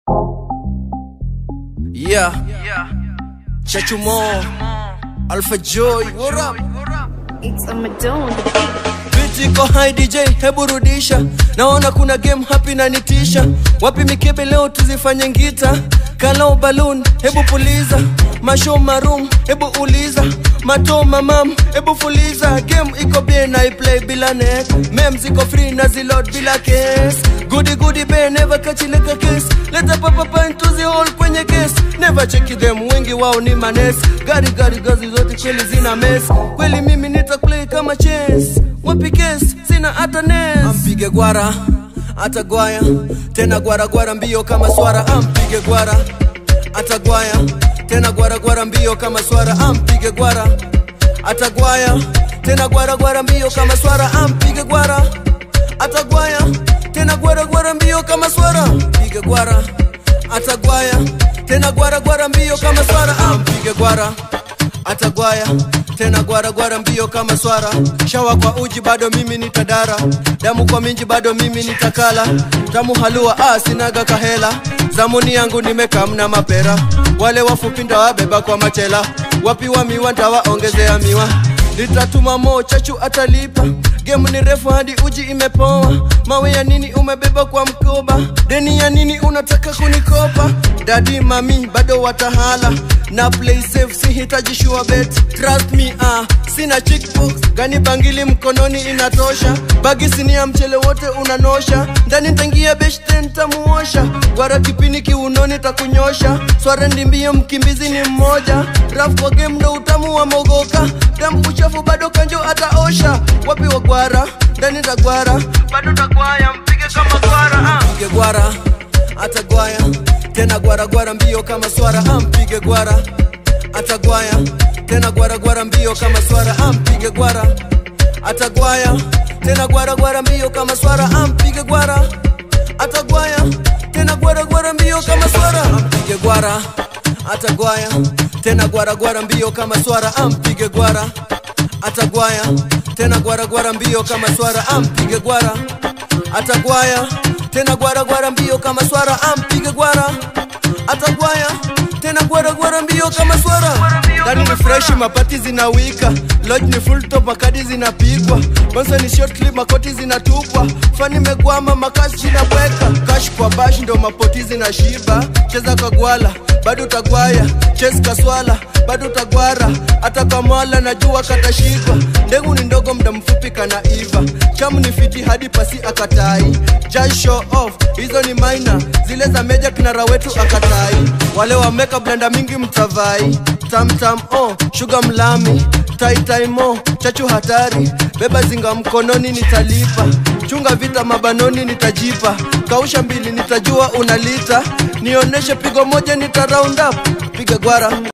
Yeah. Chachu Mo. Alpha Joy. What up? It's a Madonna. Biti ko high DJ, hebu rudisha. Naona kuna game happy na nitisha. Wapi mikebe leo tuzifanye ngita. Kalau balloon, hebu puliza. Mashow maroom, hebu uliza. Mato mamam, hebu fuliza. Game iko bien na play bila net. Memes iko free na zilot bila case. Goody goody be never catch like case. Leta papa pa into the hole kwenye case. Never check them, wengi wao ni manes. Gari gari gazi zote kweli zina mess. Kweli mimi nita play kama chess. Wapi case, sina hata nes. Ampige gwara, atagwaya. Tena gwara gwara mbio kama swara. Ampige gwara, atagwaya. Tena gwara gwara mbio kama swara. Ampige gwara, atagwaya. Tena gwara gwara mbio kama swara. Ampige gwara, atagwaya. Tena gwara gwara mbio kama swara. Pige gwara, atagwaya. Tena gwara gwara mbio kama swara. Ampige gwara atagwaya tena gwara gwara mbio kama swara shawa kwa uji bado mimi nitadara damu kwa minji bado mimi nitakala tamu halua ah, sinaga kahela zamuni yangu nimekamna mapera wale wafupi ndawabeba kwa machela wapi wa miwa ndawaongezea miwa nitatuma mo chachu atalipa gemu ni refu hadi uji imepoa mawe ya nini umebeba kwa mkoba deni ya nini unataka kunikopa dadi mami bado watahala na play safe sihitaji sure bet trust me ah sina chickbox gani bangili mkononi inatosha bagi sinia mchele wote unanosha ndani ntangia beshten tamuosha gwara kipini kiunoni takunyosha sware ndimbio mkimbizi ni mmoja raf kwa game ndo utamu wa mogoka damu uchafu bado kanjo ataosha wapi wa gwara ndani tagwara bado tagwaya mpige kama gwara ah. mpige gwara atagwaya tena gwara gwara mbio kama swara ampige gwara atagwaya tena gwara gwara mbio kama swara ampige gwara atagwaya tena gwara gwara mbio kama swara ampige gwara atagwaya tena gwara gwara mbio kama swara ampige gwara atagwaya tena gwara gwara mbio kama swara ampige gwara atagwaya tena gwara gwara mbio kama swara ampige gwara atagwaya tena gwara gwara mbio kama swara ampige gwara atagwaya tena gwara gwara mbio kama swara ndani ni freshi mapati zinawika lodge ni full top makadi zinapigwa bonsa ni short clip makoti zinatupwa fani mekwama makashi zinabweka kash kwa bash ndo mapoti zinashiba cheza kwa gwala bado utagwaya ches kaswala bado utagwara hata kamala najua katashikwa ndengu ni ndogo mda mfupi kana iva chamu ni fiti hadi pasi akatai Just show off hizo ni maina zile za meja kinara wetu akatai wale wameka blenda mingi mtavai tamtam oh shuga mlami taitaimo chachu hatari beba zinga mkononi nitalipa chunga vita mabanoni nitajipa kausha mbili nitajua unalita nioneshe pigo moja nita round up piga gwara